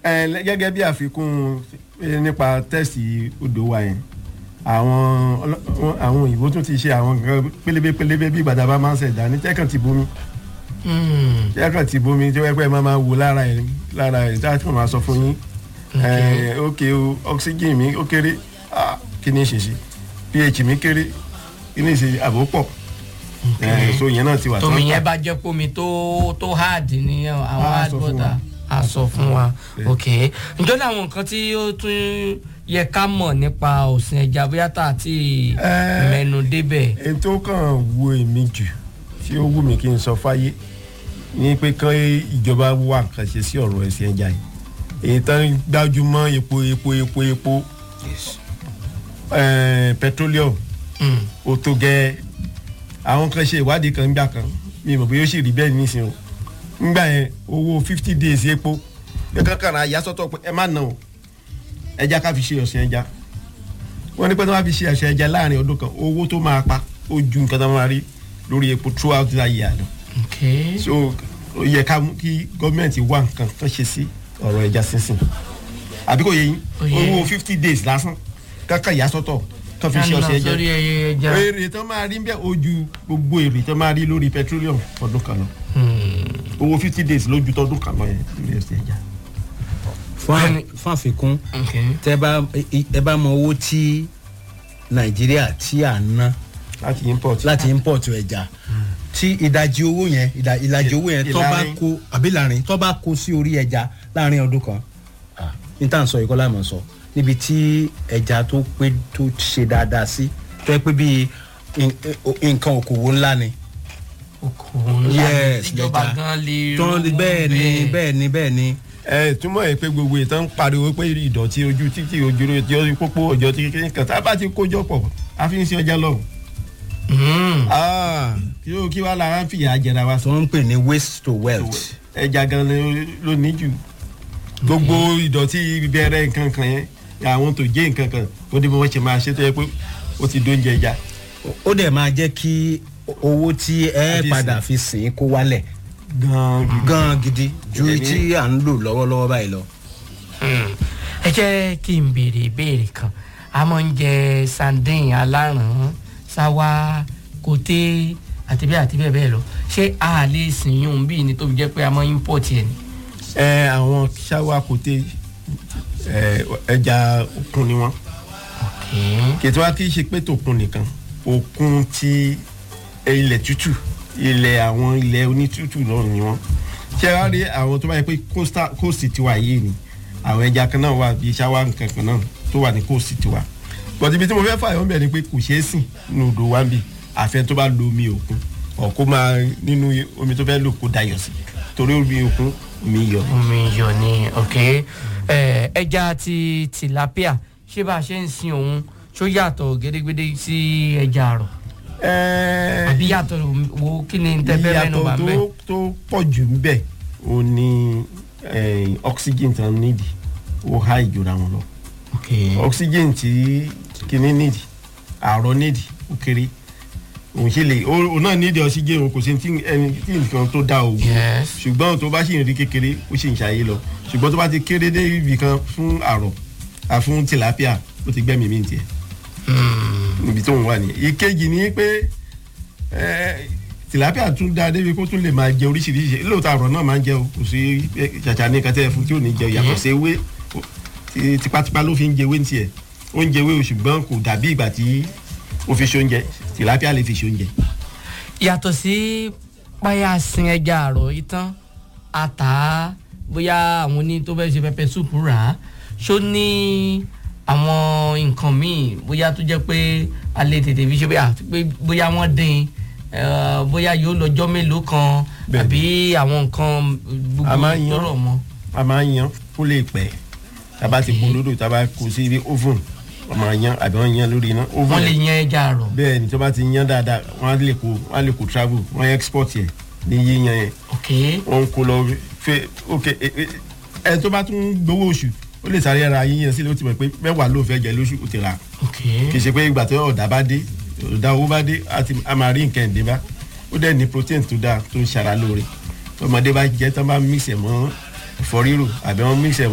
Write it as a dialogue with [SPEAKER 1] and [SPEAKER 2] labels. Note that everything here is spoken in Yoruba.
[SPEAKER 1] ẹ lẹ- gẹ́gẹ́ bí àfikún eh, nípa tẹ́sì odò wa yẹn àwọn ọlọ- wọn- àwọn òyìnbó tún ti ṣe àwọn nǹkan pélébé pélébé bí gbàdá bá máa ń ṣẹ̀dá ní tẹ́kàn ti bomi
[SPEAKER 2] Hmm.
[SPEAKER 1] tẹ́kàn ti bomi tí wọ́n pẹ́ máa máa wò lára ẹ̀ lára ẹ̀ tí a tún máa sọ fún yín ẹ̀ ókè o oxygen mi ó kéré ah, kí ni ṣe ṣe ph mi kéré kí ni ṣe àbò pọ̀ ẹ̀ so yẹn náà ti wà
[SPEAKER 2] tómi
[SPEAKER 1] tán.
[SPEAKER 2] yẹn bá jẹ́ pómi tó tó hard ní àwọn
[SPEAKER 1] Á
[SPEAKER 2] hard
[SPEAKER 1] sọ fún
[SPEAKER 2] water
[SPEAKER 1] wa.
[SPEAKER 2] a sọ fún wa
[SPEAKER 1] Bẹ́ẹ̀.
[SPEAKER 2] ok ǹjọ́ ní àwọn nǹkan tí ó tún yẹ ká mọ̀ nípa ọ̀sìn ẹja bóyá tá a ti
[SPEAKER 1] Ẹ́.
[SPEAKER 2] mẹ́nu débẹ̀
[SPEAKER 1] èyí tó kàn wo èmi jù tí ó wù mí kí n sọ fáyé ní pé kán ìjọba wà nǹkan ṣe sí ọ̀rọ̀ ẹ̀sìn ẹja yìí èyí tán gbájúmọ́ epo epo epo epo eh, petroleum
[SPEAKER 2] Hmm.
[SPEAKER 1] ó tó gẹ́ àwọn kan ṣe ìwádìí kan gbà kan mi mọ̀ bóyá ó sì rí bẹ́ẹ̀ nísìnyí o ngbà yẹn owó fifty days epo ẹ kankan ra yasọ́tọ̀ pé ẹ má nà o ẹja ká fi ṣe ọ̀sìn ẹja wọ́n ní pé tí wọ́n bá fi ṣe ọ̀sìn ẹja láàrin ọdún kan owó tó máa pa ó ju nǹkan tó máa rí lórí epo throughout the year lọ
[SPEAKER 2] ok
[SPEAKER 1] so ó yẹ ká mú kí gọ́ọ̀mẹ̀ntì wá nǹkan kan ṣe sí ọ̀rọ̀ ẹja sínsìn àbí kò yẹ yín
[SPEAKER 2] Ó yé.
[SPEAKER 1] owó fifty days lásán kankan yasọ́tọ̀ kan fi ṣe
[SPEAKER 2] Ká lọ
[SPEAKER 1] ọ̀sìn ẹja
[SPEAKER 2] sórí ẹyẹ ẹja
[SPEAKER 1] èrè tó máa rí bẹ́ẹ̀ ojú gbogbo èrè tó máa rí lórí petroleum ọdún kan lọ
[SPEAKER 2] Hmm.
[SPEAKER 1] owó fifty days lójú tọdún kan lọ yẹn lórí ẹsẹ̀ ẹja.
[SPEAKER 3] fún à-
[SPEAKER 2] Bẹ́ẹ̀ni.
[SPEAKER 3] fún àfikún
[SPEAKER 2] ok
[SPEAKER 3] tẹ bá ẹ- ẹ bá mọ owó tí nàìjíríà tí à ń ná
[SPEAKER 1] láti import.
[SPEAKER 3] láti import ẹja tí ìdajì owó yẹn ìdá- ìlàjì owó yẹn tó bá
[SPEAKER 1] Ìlàrin.
[SPEAKER 3] kó àbí láàrin tó bá kó sí orí ẹja láàrin ọdún kan ah, ní tá à ń sọ ìkọlá mọ̀ sọ níbi tí ẹja tó pé tó ṣe dáadáa sí tó yẹ pé bíi in- eh, nǹkan òkòwò ńlá ni
[SPEAKER 2] okòwò ńlá
[SPEAKER 3] Yes,
[SPEAKER 2] ìjọba
[SPEAKER 3] lẹ́ja.
[SPEAKER 2] gan lè
[SPEAKER 3] tó
[SPEAKER 2] rówó
[SPEAKER 3] bẹ́ẹ̀ ni bẹ́ẹ̀ ni bẹ́ẹ̀ ni
[SPEAKER 1] ẹ túmọ̀ ẹ pé gbogbo ìtàn ń pariwo pé ìdọ̀tí ojú títí ojú rẹ tí ó rí pópó ọjọ́ tí kékeré kan tá a bá ti kójọ pọ̀ a fi ń ṣe ọjà lọ́wọ́.
[SPEAKER 2] Hmm.
[SPEAKER 1] kí ó kí wàá lára ń fìyà jẹra wa
[SPEAKER 3] tó
[SPEAKER 1] sọ.
[SPEAKER 3] ń pè ní waste to wealth
[SPEAKER 1] ẹja gan ló- ló ní jù gbogbo ìdọ̀tí bẹ̀rẹ̀ nǹkan kan yẹn àwọn tó jẹ́ nǹkan kan ó dé bí wọ́n ṣe máa ṣe tó yẹ pé ó ti dóúnjẹ ẹja.
[SPEAKER 3] ó dẹ̀ máa jẹ́ kí owó tí ẹ
[SPEAKER 1] Àfi
[SPEAKER 3] padà fi sìn kó wálẹ̀
[SPEAKER 1] gan gidi.
[SPEAKER 3] gan gidi ju
[SPEAKER 1] Èmi-
[SPEAKER 3] tí à ń lò lọ́wọ́lọ́wọ́ báyìí lọ.
[SPEAKER 2] Hmm. ẹ jẹ́ kí n béèrè ìbéèrè kan a máa ń jẹ sandin aláràn sáwá kòté àti bẹ́ẹ̀ àti bẹ́ẹ̀ bẹ́ẹ̀ lọ ṣé a lè sìn yún bí ni tó fi jẹ́ pé a máa ń import ẹ̀ ni.
[SPEAKER 1] ẹ àwọn ṣáwá kòtè ẹ ẹja òkun ni wọn
[SPEAKER 2] Okay.
[SPEAKER 1] kètò wa kì í ṣe pé tòkun nìkan òkun ti ilẹ̀ tútù ilẹ̀ àwọn ilẹ̀ onítútù náà ni wọn ṣé wàá rí àwọn tó bá yẹ pé coastal coast tiwa yìí ni àwọn ẹja kan náà wà bíi ṣáwá nǹkan kan náà tó wà ní coast tiwa bọ̀dé ibi tí mo fẹ́ fà yọ̀ ń bẹ̀ ni pé kò ṣeé sìn nínú odò wa ń bì àfẹ́ tó bá lo omi òkun ọ̀kó máa nínú omi tó fẹ́ lò kó dayọ̀ sí torí omi òkun omi yọ̀
[SPEAKER 2] omi iyọ̀ ni ok ẹ ẹja ti tilapia ṣé bá a ṣe ń sin òun ṣó yàtọ̀ gédégbédé sí ẹja àrọ̀
[SPEAKER 1] ẹ̀ẹ́
[SPEAKER 2] àbí yàtọ̀ wo kí ni tẹ́fẹ́ mẹ́nu bá
[SPEAKER 1] ìyàtọ̀
[SPEAKER 2] mẹ́.
[SPEAKER 1] tó tó pọ̀ jù ń bẹ̀ ó ní eh, oxygen tán nídìí ó há ìjọra wọn lọ
[SPEAKER 2] ok
[SPEAKER 1] oxygen tí kìíní nídìí àárọ̀ nídìí ó kéré òun ṣe lè ó ó náà nídìí oxygen o kò sí tí ẹni tí nǹkan tó dá o
[SPEAKER 2] Yes.
[SPEAKER 1] ṣùgbọ́n tó bá ṣì ń rí kékeré ó ṣì ń ṣàyè lọ ṣùgbọ́n tó bá ti kéré dé ibì kan fún àrọ̀ à fún tilapia ó ti gbẹ́mìí mi tiẹ̀
[SPEAKER 2] Hmm.
[SPEAKER 1] níbi tó ń wà nìyẹn ìkejì ni pé ẹ, tilapia tún dáa débi kó tún lè máa jẹ oríṣiríṣi lóòótọ́ àrọ̀ náà máa ń jẹ o kò sí ẹ, ṣàṣà ní kẹtẹ́ fún tí ò ní jẹ yàtọ̀ sí ewé o, ti- tipátipá ló fi ń jẹ ewé ní tiẹ̀ ó ń jẹ ewé o ṣùgbọ́n kò dàbí ìgbà tí ó fi ṣoúnjẹ tilapia lè fi ṣoúnjẹ.
[SPEAKER 2] yàtọ̀ sí páyà sin ẹja àrọ̀ yìí tán ata bóyá àwọn oní tó fẹ́ ṣe pẹpẹ súpù rà á ṣó ní àwọn nǹkan míì bóyá tó jẹ́ pé a lè tètè fi ṣe bóyá pé bóyá wọ́n dín eh, bóyá yóò lọ́jọ́ mélòó kan
[SPEAKER 1] Bẹ́ẹ̀ni.
[SPEAKER 2] àbí àwọn nǹkan gbogbo
[SPEAKER 1] A máa ń
[SPEAKER 2] tó
[SPEAKER 1] yan.
[SPEAKER 2] rọ̀ mọ́.
[SPEAKER 1] a máa ń yan kó lè pẹ́ tába ti kó lódò tába kó sí ibi oven wọ́n máa yan àbí wọ́n yan lórí iná oven
[SPEAKER 2] wọ́n lè yan ẹja àrọ̀.
[SPEAKER 1] bẹ́ẹ̀ ni tó bá ti yan dáadáa wọ́n á lè kó wọ́n á lè kó travel wọ́n á export yẹ ní yíyan yẹn
[SPEAKER 2] ok
[SPEAKER 1] wọn ń kó lọ fẹ ok ẹ ẹ ẹ tó bá tún gbowó oṣù ó lè sáré ara yíyan sílẹ̀ ó ti mọ̀ pé mẹ́wàá ló fẹ́ jẹ lóṣù ó ti rà
[SPEAKER 2] ok
[SPEAKER 1] kì í ṣe pé ìgbà tó ọ̀dà bá dé ọ̀dà owó bá dé á ti- á máa rí nǹkan ìdè bá ó dẹ̀ ní protein tó dáa tó ń ṣara lóore tọmọdé bá jẹ tán bá mix ẹ̀ mọ́ ẹ̀fọ́ rírò àbí wọ́n mix ẹ̀